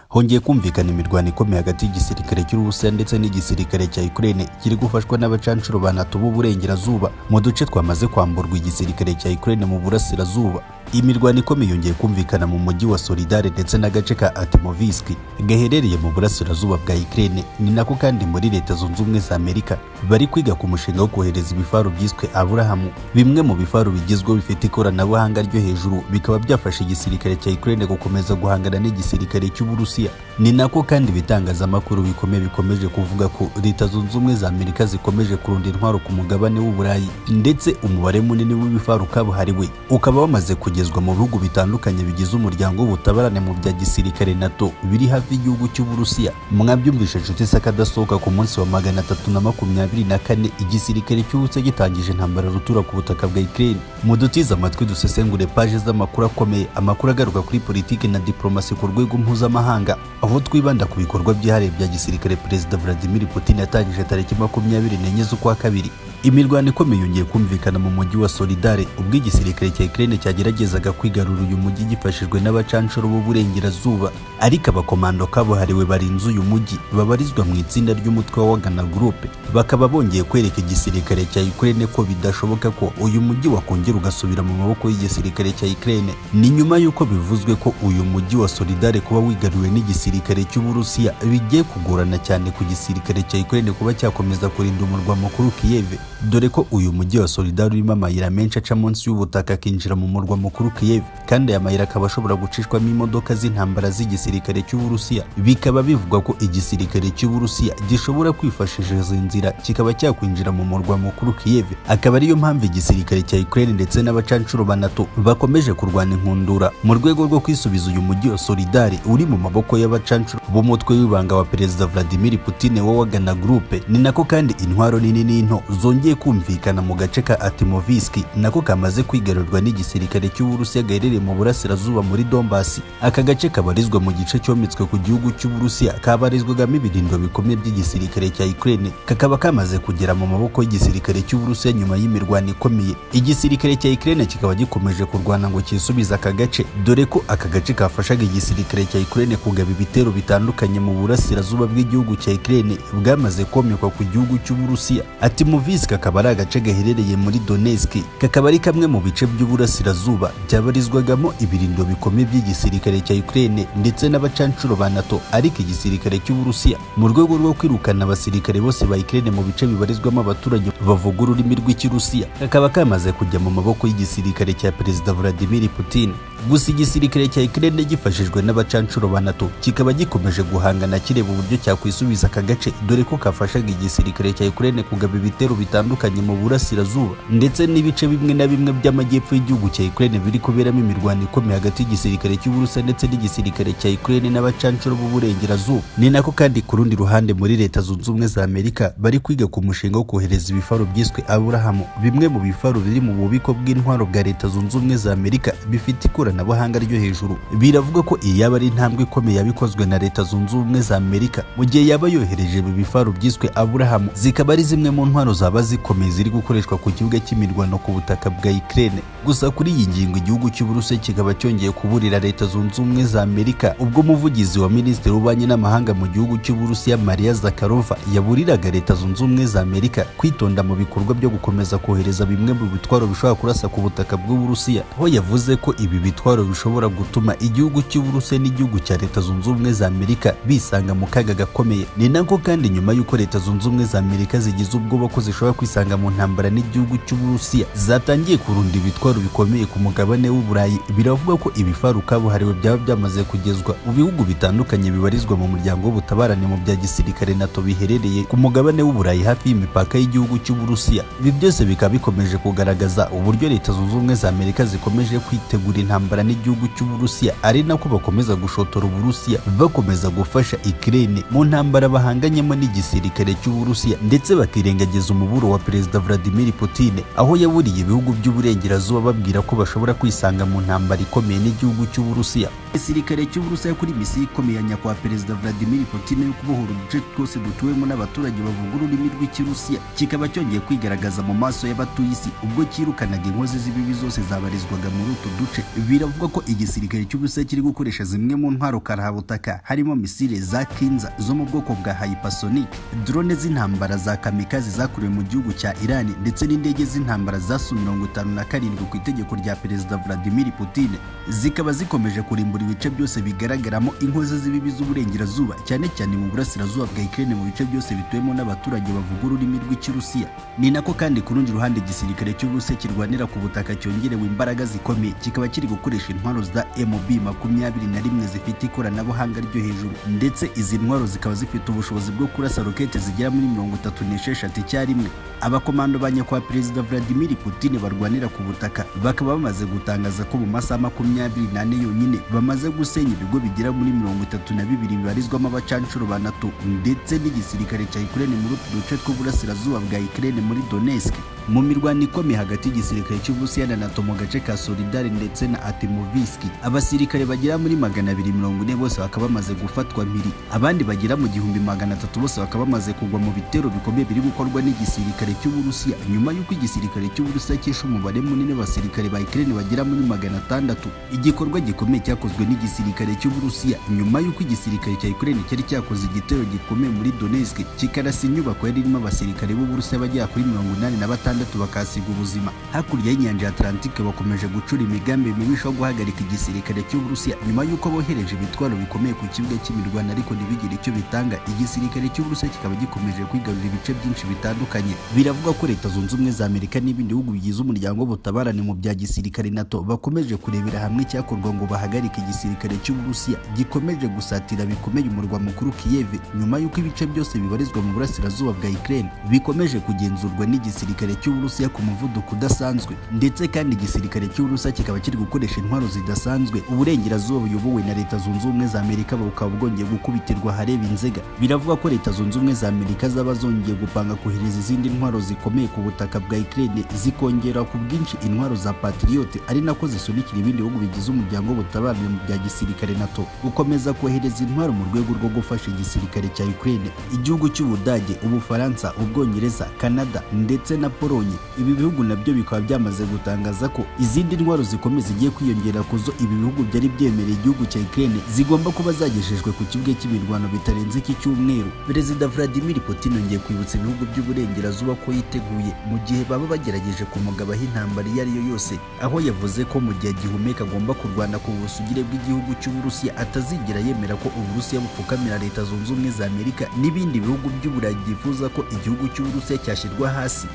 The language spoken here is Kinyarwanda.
hongeye kumvikana imirwano ikomeye hagati y'igisirikare cy'urusiya ndetse n'igisirikare cya ukraine kiri gufashwa n'abacanshuro banatuba uburengerazuba mu duce twamaze kwamburwa igisirikare cya ukraine mu burasirazuba imirwano ikomeye yongeye kumvikana mu mujyi wa solidare ndetse n'agace ka atimoviski gaherereye mu burasirazuba bwa ukraine ni nako kandi muri leta zunze ubumwe za amerika bari kwiga ku mushinga wo kohereza ibifaru byiswe aburahamu bimwe mu bifaru bigezweho bifite ikoranabuhanga ryo hejuru bikaba byafasha igisirikare cya ukraine gukomeza guhangana n'igisirikare cy'uburusiya ni nako kandi ibitangazamakuru bikomeye bikomeje kuvuga ko leta zunze ubumwe za amerika zikomeje kurunda intwaro ku mugabane w'uburayi ndetse umubare munini w'ibifaru kabuhariwe ukaba wamaze kugezwa mu bihugu bitandukanye bigize umuryango w'ubutabarane mu bya gisirikare nato biri hafi y'igihugu cy'uburusiya mwabyumvishe inshuti se akadasohoka ku munsi wa magana atatu na makumyabiri na kane igisirikare cy'uburusiya gitangije intambara rutura ku butaka bwa ukraine mudutize amatwi dusesengure paje z'amakuru akomeye amakuru agaruka kuri politiki na diplomasi ku rwego mpuzamahanga aho twibanda ku bikorwa byihariye bya gisirikare perezida vladimir putin yatangije tariki makumyabiri n'enye z'ukwa kabiri imirwano ikomeye yongeye kumvikana mu mujyi wa solidare ubwo igisirikare cya ukraine cyageragezaga kwigarura uyu mujyi gifashijwe n'abacanshuro b'uburengerazuba ariko abakomando kabuhariwe barinze uyu mujyi babarizwa mu itsinda ry'umutwe wa wagana gurupe bakaba bongeye kwereka igisirikare cya ukraine ko bidashoboka ko uyu mujyi wakongera ugasubira mu maboko y'igisirikare cya ukraine ni nyuma y'uko bivuzwe ko uyu mujyi wa solidare kuba wigaruriwe n'igisirikare cy'uburusiya bigiye kugorana cyane ku gisirikare cya ukraine kuba cyakomeza kurinda umurwa mukuru kiyeve dore ko uyu mujyi wa solidari urimo amayira menshi aca munsi y'ubutaka akinjira mu murwa mukuru kiyevu kandi aya mayira akaba ashobora gucishwamo imodoka z'intambara z'igisirikare cy'uburusiya bikaba bivugwa ko igisirikare cy'uburusiya gishobora kwifashisha izi nzira kikaba cyakwinjira mu murwa mukuru kiyevu akaba ariyo mpamvu igisirikare cya ukraine ndetse n'abacanshuro ba nato bakomeje kurwana inkundura mu rwego rwo kwisubiza uyu mujyi wa solidari uri mu maboko y'abacanshuro b'umutwe w'ibanga wa perezida vladimir putin w'awagana gurupe ni nako kandi intwaro nini n'into zongeye kumvikana mu gace ka atimoviski nako kamaze kwigarurwa n'igisirikare cy'uburusiya gaherereye mu burasirazuba muri dombasi aka gace kabarizwa mu gice cyometswe ku gihugu cy'uburusiya kabarizwagamo ibirindwa bikomeye by'igisirikare cya ukraine kakaba kamaze kugera mu maboko y'igisirikare cy'uburusiya nyuma y'imirwano ikomeye igisirikare cya ukraine kikaba gikomeje kurwana ngo cyisubize aka gace dore ko aka gace kafashaga igisirikare cya ukraine kugaba ibitero bitandukanye mu burasirazuba bw'igihugu cya ukraine bwamaze komekwa ku gihugu cy'uburusiya atimoviski kakaba ari agace gaherereye muri Donetsk kakaba ari kamwe mu bice by'uburasirazuba byabarizwagamo ibirindo bikomeye by'igisirikare cya Ukraine ndetse n'abacanshuro ba NATO ariko igisirikare cy'Uburusiya mu rwego rwo kwirukana abasirikare bose ba Ukraine mu bice bibarizwamo abaturage bavuga ururimi rw'ikirusiya kakaba kamaze kujya mu maboko y'igisirikare cya Perezida Vladimir Putin gusa igisirikare cya Ukraine gifashijwe n'abacanshuro ba NATO kikaba gikomeje guhangana kireba uburyo cyakwisubiza aka gace dore ko kafashaga igisirikare cya Ukraine kugaba ibitero bitandukanye bitandukanye mu burasirazuba ndetse n'ibice bimwe na bimwe by'amajyepfo y'igihugu cya Ukraine biri kuberamo imirwano ikomeye hagati y'igisirikare cy'Uburusiya ndetse n'igisirikare cya Ukraine n'abacanshuro b'uburengerazuba ni nako kandi ku rundi ruhande muri leta zunze ubumwe za Amerika bari kwiga ku mushinga wo kohereza ibifaru byiswe Abraham bimwe mu bifaru biri mu bubiko bw'intwaro bwa leta zunze ubumwe za Amerika bifite ikoranabuhanga ryo hejuru biravuga ko iyaba ari intambwe ikomeye yabikozwe na leta zunze ubumwe za Amerika mu gihe yaba yohereje ibi bifaru byiswe Abraham zikaba ari zimwe mu ntwaro zaba zikomeye ziri gukoreshwa ku kibuga cy'imirwano ku butaka bwa Ukraine gusa kuri iyi ngingo igihugu cy'Uburusiya kikaba cyongeye kuburira leta zunze ubumwe za Amerika ubwo umuvugizi wa minisitiri w'ububanyi n'amahanga mu gihugu cy'Uburusiya Maria Zakharova yaburiraga leta zunze ubumwe za Amerika kwitonda mu bikorwa byo gukomeza kohereza bimwe mu bitwaro bishobora kurasa ku butaka bw'Uburusiya aho yavuze ko ibi bitwaro bishobora gutuma igihugu cy'Uburusiya n'igihugu cya leta zunze ubumwe za Amerika bisanga mu kaga gakomeye ni nako kandi nyuma y'uko leta zunze ubumwe za Amerika zigize ubwoba ko zishobora kwisanga mu ntambara n'igihugu cy'Uburusiya zatangiye kurunda ibitwaro bikomeye ku mugabane w'Uburayi biravuga ko ibifaru kabuhariwe byaba byamaze kugezwa mu bihugu bitandukanye bibarizwa mu muryango w'ubutabarane mu bya gisirikare NATO biherereye ku mugabane w'Uburayi hafi y'imipaka y'igihugu cy'Uburusiya ibi byose bikaba bikomeje kugaragaza uburyo leta zunze ubumwe za Amerika zikomeje kwitegura intambara n'igihugu cy'Uburusiya ari nako bakomeza gushotora Uburusiya bakomeza gufasha Ukraine mu ntambara bahanganyemo n'igisirikare cy'Uburusiya ndetse bakirengagiza umuburo wa perezida Vladimir Putin aho yaburiye ibihugu by'uburengerazuba babwira ko bashobora kwisanga mu ntambara ikomeye n'igihugu cy'Uburusiya igisirikare cy'Uburusiya kuri misiyo ikomeye ya nyakubahwa perezida Vladimir Putin yo kubohora uduce twose dutuwemo n'abaturage bavuga ururimi rw'ikirusiya kikaba cyongeye kwigaragaza mu maso y'abatuye isi ubwo cyirukanaga inkozi z'ibibi zose zabarizwaga muri utu duce biravugwa ko igisirikare cy'Uburusiya kiri gukoresha zimwe mu ntwaro karahabutaka harimo misile za Kinza zo mu bwoko bwa hypersonic drone z'intambara za kamikazi zakorewe mu gihugu cya Iran ndetse n'indege z'intambara za Su-57 ku itegeko rya perezida Vladimir Putin zikaba zikomeje kurimbura ibice byose bigaragaramo inkozi z'ibibi z'uburengerazuba cyane cyane mu burasirazuba bwa Ukraine mu bice byose bituwemo n'abaturage bavuga ururimi rw'ikirusiya ni nako kandi ku rundi ruhande igisirikare cy'Uburusiya kirwanira ku butaka cyongerewe imbaraga zikomeye kikaba kiri gukoresha intwaro za MB makumyabiri na rimwe zifite ikoranabuhanga ryo hejuru ndetse izi ntwaro zikaba zifite ubushobozi bwo kurasa rokete zigera muri mirongo itatu n'esheshatu icyarimwe abakomando ba nyakubahwa perezida Vladimir Putin barwanira ku butaka bakaba bamaze gutangaza ko mu masaha makumyabiri n'ane yonyine bamaze gusenya ibigo bigera muri mirongo itatu na bibiri bibarizwamo abacanshuro ba NATO ndetse n'igisirikare cya Ukraine muri utu duce tw'uburasirazuba bwa Ukraine muri Donetsk mu mirwano ikomeye hagati y'igisirikare cy'Uburusiya na NATO mu gace ka Solidar ndetse na Atimoviski abasirikare bagera muri magana abiri mirongo ine bose bakaba bamaze gufatwa mpiri abandi bagera mu gihumbi magana atatu bose bakaba bamaze kugwa mu bitero bikomeye biri gukorwa n'igisirikare cy'Uburusiya nyuma y'uko igisirikare cy'Uburusiya cyishe umubare munini w'abasirikare ba Ukraine bagera muri magana atandatu igikorwa gikomeye cyakozwe n'igisirikare cy'Uburusiya nyuma y'uko igisirikare cya Ukraine cyari cyakoze igitero gikomeye muri Donetsk kikarasa inyubako yari irimo abasirikare b'Uburusiya bagera kuri mirongo inani na batanu batandatu bakasiga ubuzima hakurya y'inyanja ya Atlantique bakomeje gucura imigambi mibisha yo guhagarika igisirikare cy'Uburusiya nyuma y'uko bohereje ibitwaro bikomeye ku kibuga cy'imirwano ariko ntibigire icyo bitanga igisirikare cy'Uburusiya kikaba gikomeje kwigarurira ibice byinshi bitandukanye biravugwa ko leta zunze ubumwe za Amerika n'ibindi bihugu bigize umuryango w'ubutabarane mu bya gisirikare NATO bakomeje kurebera hamwe icyakorwa ngo bahagarike igisirikare cy'Uburusiya gikomeje gusatira bikomeye umurwa mukuru Kiev nyuma y'uko ibice byose bibarizwa mu burasirazuba bwa Ukraine bikomeje kugenzurwa n'igisirikare cy'Uburusiya ku muvuduko udasanzwe ndetse kandi igisirikare cy'Uburusiya kikaba kiri gukoresha intwaro zidasanzwe uburengerazuba buyobowe na Leta Zunze Ubumwe za Amerika bukaba bwongeye gukubitirwa hareba inzega biravuga ko Leta Zunze Ubumwe za Amerika zaba zongeye gupanga kohereza izindi ntwaro zikomeye ku butaka bwa Ukraine zikongera ku bwinshi intwaro za Patriot ari nako zisunikira ibindi bihugu bigize umuryango w'ubutabarane mu bya gisirikare NATO gukomeza kohereza intwaro mu rwego rwo gufasha igisirikare cya Ukraine igihugu cy'Ubudage Ubufaransa Ubwongereza Canada ndetse na Polo Polonye ibi bihugu nabyo bikaba byamaze gutangaza ko izindi ntwaro zikomeye zigiye kwiyongera ku zo ibi bihugu byari byemereye igihugu cya Ukraine zigomba kuba zagejejwe ku kibuga cy'imirwano bitarenze iki cyumweru Perezida Vladimir Putin yongeye kwibutsa ibihugu by'uburengerazuba ko yiteguye mu gihe baba bagerageje kumugabaho intambara iyo ari yo yose aho yavuze ko mu gihe gihumeka agomba kurwana ku busugire bw'igihugu cy'Uburusiya atazigera yemera ko Uburusiya bupfukamira Leta Zunze Ubumwe za Amerika n'ibindi bihugu by'Uburayi byifuza ko igihugu cy'Uburusiya cyashyirwa hasi